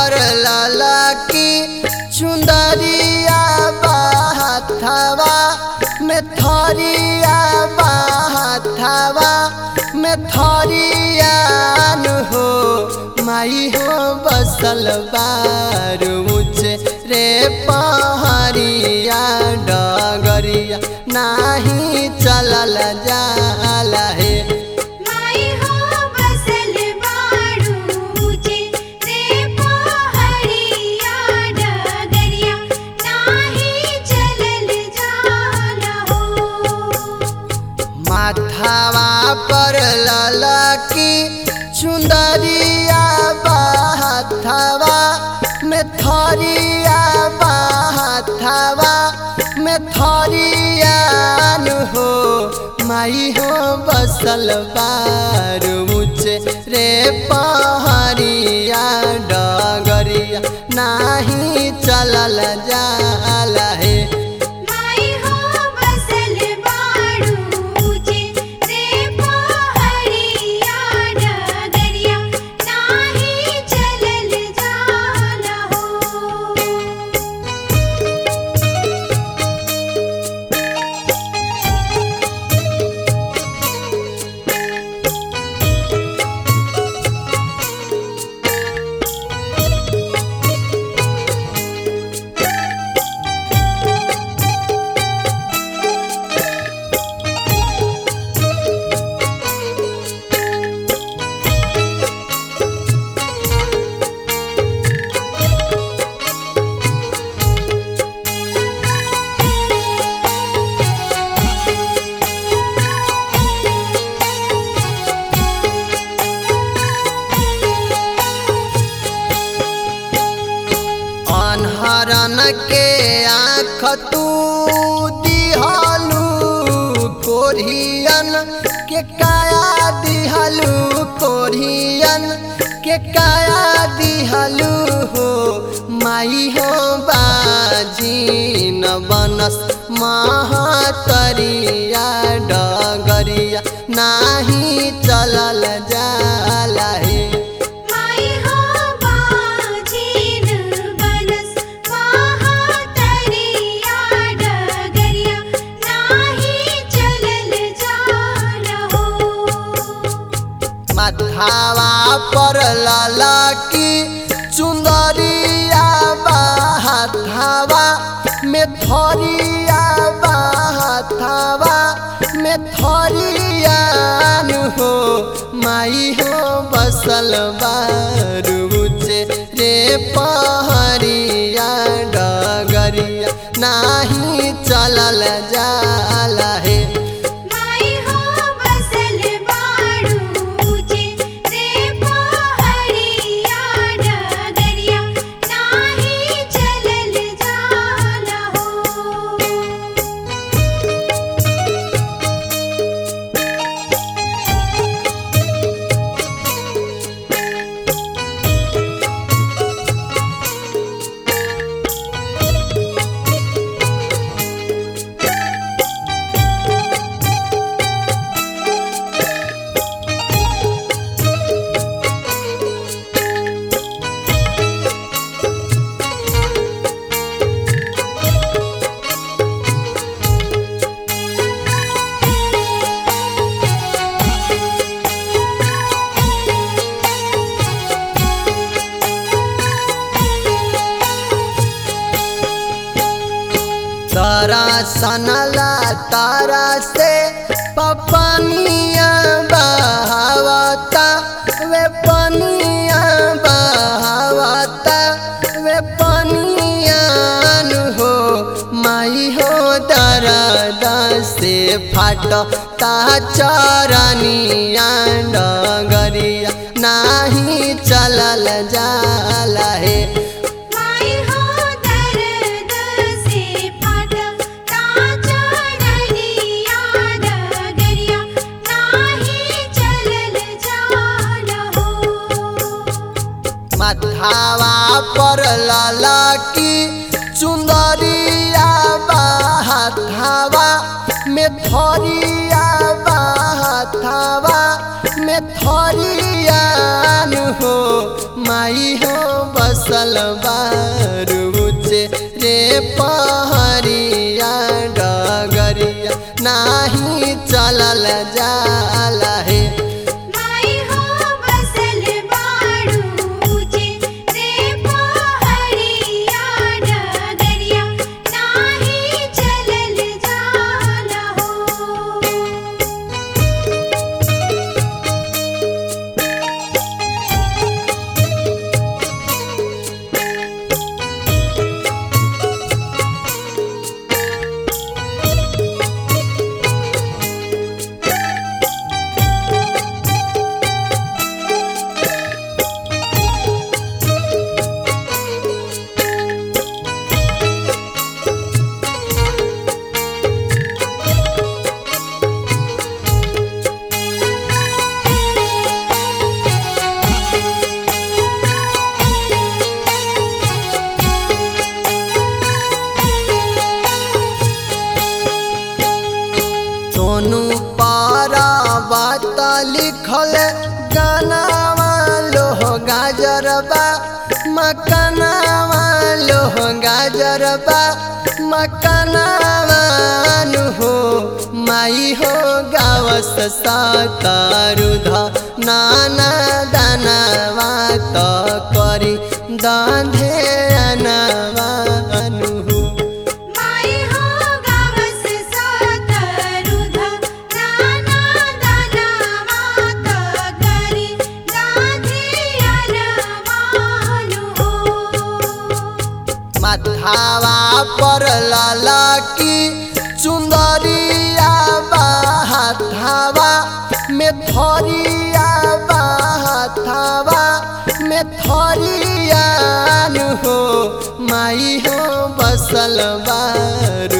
पर लाला की चुंदरिया बाथावा में थरिया बाथावा में थरिया नु हो माई हो बसल बार ऊँचे रे पहरिया डगरिया नाही चलल जाला हे माई हो बसल बाड़ूचे रे पहाड़िया डगरिया नाही चलल जाला हो माथावा पर लाला की चुंदरिया बाथावा में थरिया बाथावा में थरिया नु हो माई हो बसल बार ऊँचे रे पहरिया डगरिया नाही चलल जाला हे माई हो बसल बाड़ूचे रे पहाड़िया डगरिया नाही चलल जाला हो अनहरन के आँख तू दिहलू कोरियन के काया दिहलू कोरियन के काया दिहलू हो माई हो बाजी न बनस महातरिया डगरिया नाही चलल जाला हे माई हो बाजीन बनस महातरिया डगरिया नाही चलल जाला हो माथावा पर लाला की चुंदरिया बाथावा में थरिया बाथावा में थरिया नु हो माई हो बसल बारूचे रे पहरिया डगरिया नाही चलल जाला हे माई हो बसल बाड़ूचे रे पहाड़िया डगरिया नाही चलल जाला हो तारा सनला तारा से पपनिया बहावता वे पनिया बहावता वे पनिया नु हो माई हो दरद से फाटता चरनिया डगरिया नाही चलल जाला हे माई हो दर्द से फाटता चरनिया डगरिया नाही चलल जाला हो माथावा पर लाला की चुंदरिया बाथावा में थरिया बाथावा में थरिया नु हो माई हो बसल बसल बारूचे रे पहरिया डगरिया नाही चलल जाला हे माई हो बसल बाड़ू ऊँचे रे पहाड़िया डगरिया नाही चलल जाला हो सोनू पारा बात लिखल गानावा लोह गाजरबा मकनावा लोह गाजरबा मकनावा नु हो माई हो गावस सातारुध नाना दानावा त करी दांधे अनावा नु हो माई हो गावस सातरुध नाना दाना मात करी गाधियन मानु हो माथावा पर ललकी चुंदरिया बाथावा में थरिया बाथावा में थरिया हो माई हो बसल बारू